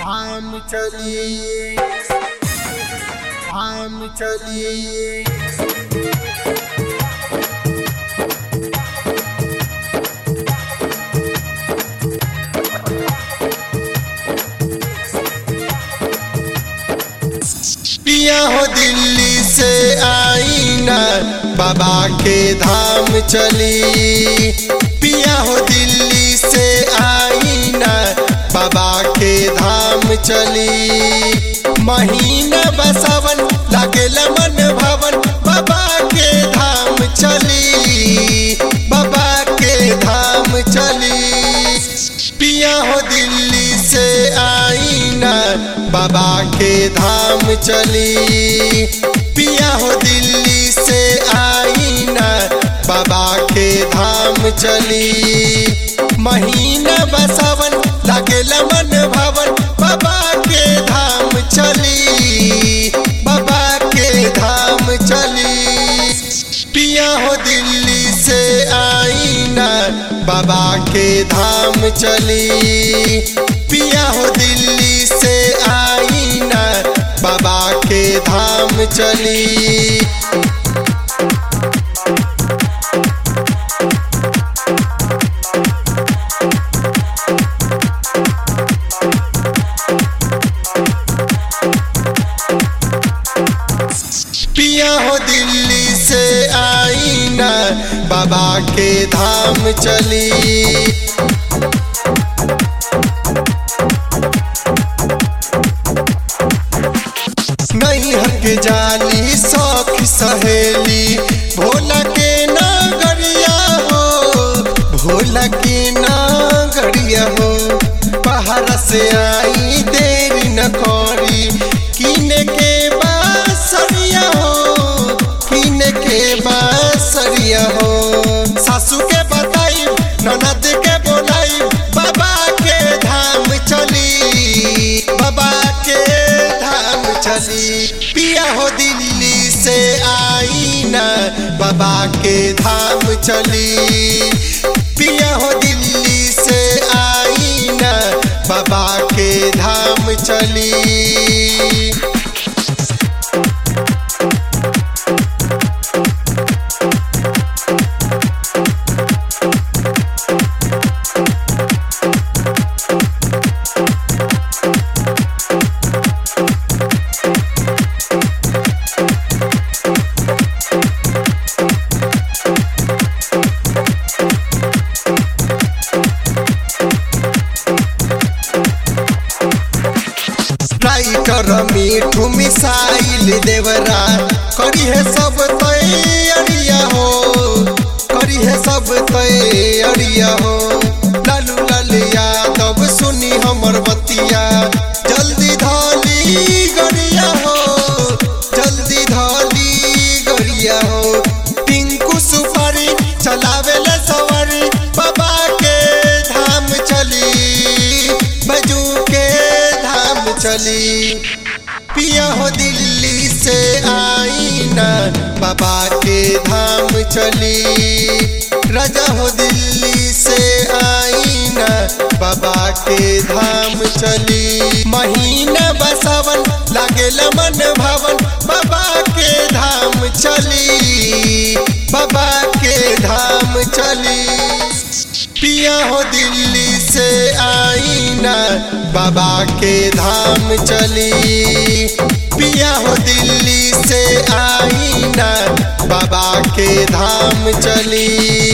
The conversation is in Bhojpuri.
धाम चली धाम चली पिया हो दिल्ली से आई ना बाबा के धाम चली पिया हो दिल्ली से आई ना बाबा के धाम चली महीना बसावन लागेला मन भवन बाबा के धाम चली बाबा के धाम चली पिया हो दिल्ली से आई ना बाबा के धाम चली पिया हो दिल्ली से आई ना बाबा के धाम चली महीना बसावन लागेला मन भवन बाबा के धाम चली बाबा के धाम चली पिया हो दिल्ली से आई ना बाबा के धाम चली पिया हो दिल्ली से आई ना बाबा के धाम चली पिया हो दिल्ली से आई ना बाबा के धाम चली नहीं हक जाली सौख सहेली भोला के नागरिया हो भोला के नागरिया हो बाहर से आई देरी न करी किने के बासरिया हो किने के बासरिया हो सासू के बताई ननद के बोलाई बाबा के धाम चली बाबा के धाम चली पिया हो दिल्ली से आई ना बाबा के धाम चली पिया हो दिल्ली से आई ना बाबा के धाम चली राइटर मीठू मिसाइल देवरा करी है सब तैयारिया हो करी है सब तैयारिया हो लालू लाल यादव सुनी हमर बतिया जल्दी धाली गरिया हो जल्दी धाली गरिया हो पिंकू सुपारी चलावे ले सवारी बाबा के धाम चली बजू के धाम चली पिया हो दिल्ली से आई ना बाबा के धाम चली राजा हो दिल्ली से आई ना बाबा के धाम चली महीना बसावन लागेला मन भवन बाबा के धाम चली बाबा के धाम चली पिया हो दिल्ली से आई ना बाबा के धाम चली पिया हो दिल्ली से आई ना बाबा के धाम चली